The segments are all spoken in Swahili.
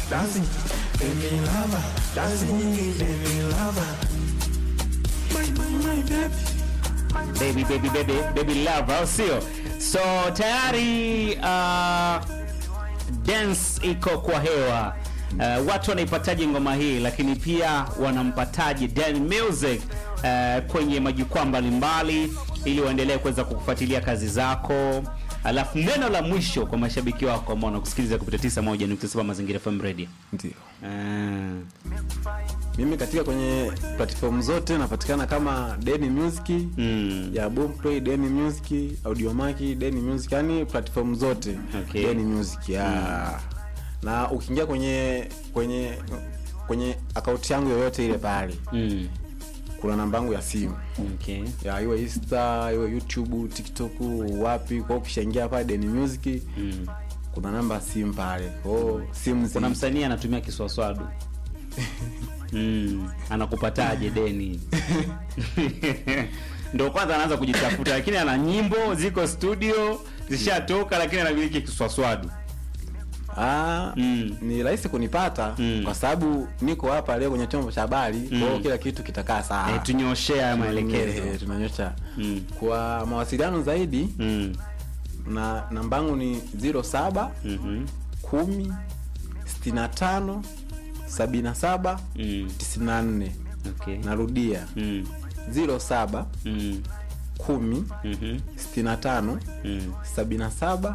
dansi baby lava dansi nyingi baby lava my my my baby baby baby baby baby love au sio so tayari uh, dance iko kwa hewa uh, watu wanaipataje ngoma hii lakini pia wanampataje Dan Music uh, kwenye majukwaa mbalimbali ili waendelee kuweza kukufuatilia kazi zako alafu neno la mwisho kwa mashabiki wako ambao wanakusikiliza kupitia 91.7 mazingira FM radio ndio uh, mimi katika kwenye platform zote napatikana kama Deni Music mm, ya Boomplay, Deni Music, Audiomaki, Deni Music, yani platform zote Okay. Deni Music ya na ukiingia kwenye kwenye kwenye akaunti yangu yoyote ile pale mm, kuna namba yangu ya simu okay. ya iwe Insta, iwe YouTube, TikTok, wapi. Kwa hiyo ukishaingia pale Deni Music mm. kuna namba ya simu pale. Kwa hiyo simu zi- kuna msanii anatumia kiswaswadu mm, anakupataje deni ndo kwanza anaanza kujitafuta lakini ana nyimbo ziko studio zishatoka lakini anamiliki kiswaswadu Ah, Mm. ni rahisi kunipata Mm. kwa sababu niko hapa leo kwenye chombo cha habari kwa hiyo kila kitu kitakaa sawa. eh, tunyoshea haya maelekezo Eh, tunanyosha Mm. kwa mawasiliano zaidi mm. na nambangu ni 07 mhm, 10 65 77 mm. 94 okay. narudia mm. 07 mm. 10 mhm, 65 mm. 77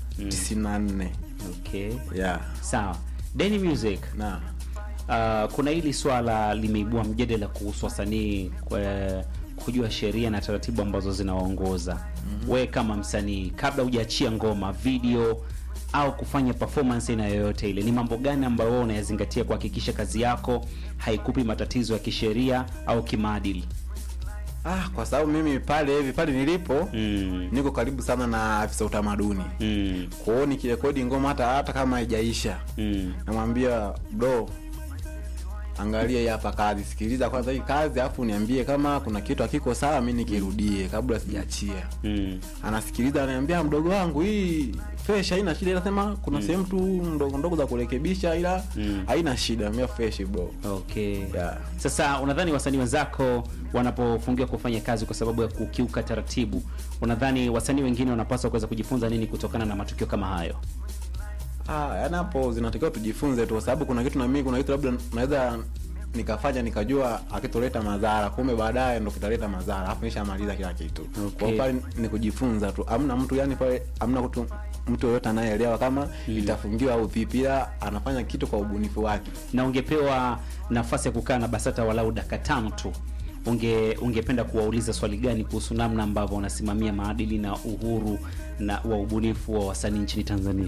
94 okay. yeah. sawa deni music na Uh, kuna hili swala limeibua mjadala kuhusu wasanii kwa- kujua sheria na taratibu ambazo zinawaongoza mm-hmm. we kama msanii kabla hujaachia ngoma video au kufanya performance aina yoyote ile ni mambo gani ambayo wewe unayazingatia kuhakikisha kazi yako haikupi matatizo ya kisheria au kimaadili ah, kwa sababu mimi pale hivi pale nilipo mm. niko karibu sana na afisa utamaduni Mm. kwa hiyo nikirekodi ngoma hata hata kama haijaisha Mm. namwambia bro angalia hii hapa kazi sikiliza kwanza hii kazi alafu niambie kama kuna kitu hakiko sawa mi nikirudie kabla sijaachia Mm. anasikiliza ananiambia mdogo wangu hii fresh haina shida inasema kuna sehemu tu ndogo ndogo za kurekebisha ila Mm. haina shida mia fresh bro okay Yeah. sasa unadhani wasanii wenzako wanapofungiwa kufanya kazi kwa sababu ya kukiuka taratibu unadhani wasanii wengine wanapaswa kuweza kujifunza nini kutokana na matukio kama hayo Ah, yani hapo zinatakiwa tujifunze tu kwa sababu kuna kitu na mimi kuna kitu labda naweza nikafanya nikajua akitoleta madhara kumbe baadaye ndo kitaleta madhara alafu nishamaliza kila kitu Okay. kwa pale ni kujifunza tu amna mtu yani pale amna mtu mtu yoyote anayeelewa kama itafungiwa au vipi ila anafanya kitu kwa ubunifu wake na ungepewa nafasi ya kukaa na basata walau dakika tano tu unge ungependa kuwauliza swali gani kuhusu namna ambavyo wanasimamia maadili na uhuru na wa ubunifu wa wasanii nchini tanzania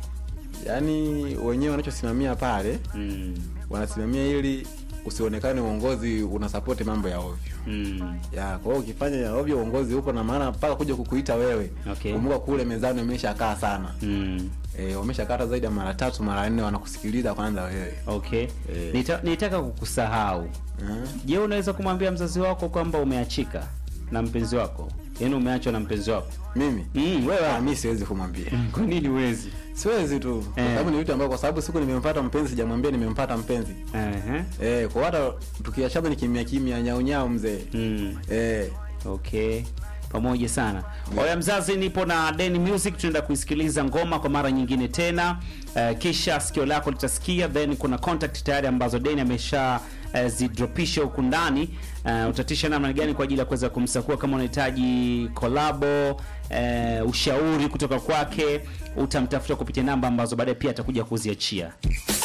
yaani wenyewe wanachosimamia pale mm. wanasimamia ili usionekane uongozi unasapoti mambo ya ovyo Mm. ya kwa hiyo ukifanya ya ovyo uongozi upo na maana mpaka kuja kukuita wewe Okay. kumbuka kule mezani umeshakaa sana Mm. e, wameshakaa hata zaidi ya mara tatu mara nne wanakusikiliza kwanza wewe okay Eh. Nita, nitaka kukusahau Eh? je unaweza kumwambia mzazi wako kwamba umeachika na mpenzi wako yaani umeachwa na mpenzi wako mimi mm, wewe Ah, mi siwezi kumwambia kwa nini huwezi siwezi tu kwa Eh. sababu ni vitu ambavyo kwa sababu siku nimempata mpenzi sijamwambia nimempata mpenzi Ehe. e, kwa hata tukiachana ni kimya kimya nyaunyau mzee mm. e, okay pamoja sana oya mzazi nipo na Deni music tunaenda kuisikiliza ngoma kwa mara nyingine tena uh, kisha sikio lako litasikia then kuna contact tayari ambazo Deni amesha uh, zidropisha huku ndani uh, utatisha namna gani kwa ajili ya kuweza kumsakua kama unahitaji kolabo uh, ushauri kutoka kwake utamtafuta kupitia namba ambazo baadaye pia atakuja kuziachia